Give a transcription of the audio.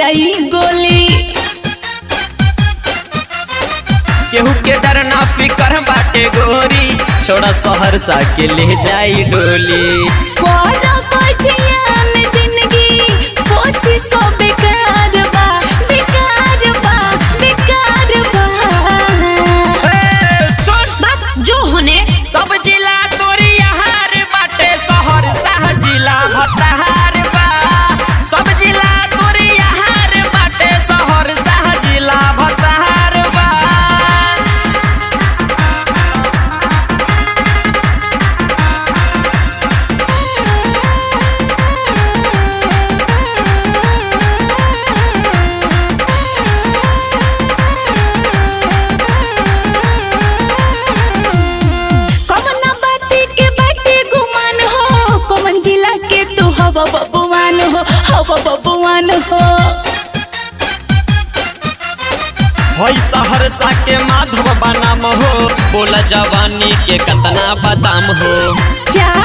जाई गोली केहू के डर ना फिकर बाटे गोरी छोड़ा सहरसा के ले जाई डोली बड़ा बजियान जिंदगी कोशिश बेकार बा बेकार बा बेकार बा ए, सुन बात जो होने सब जिला तोरी हार बाटे सहरसा जिला भताहार बा सब जिला तोरी हार बाटे सहरसा जिला भताहार बा कमना बाती के बाटे गुमान हो कमन जिला के तू हवा बबुआन हो हवा बबुआन हो हई सहरसा के माधव बनाम हो बोला जवानी के कतना बदाम हो जा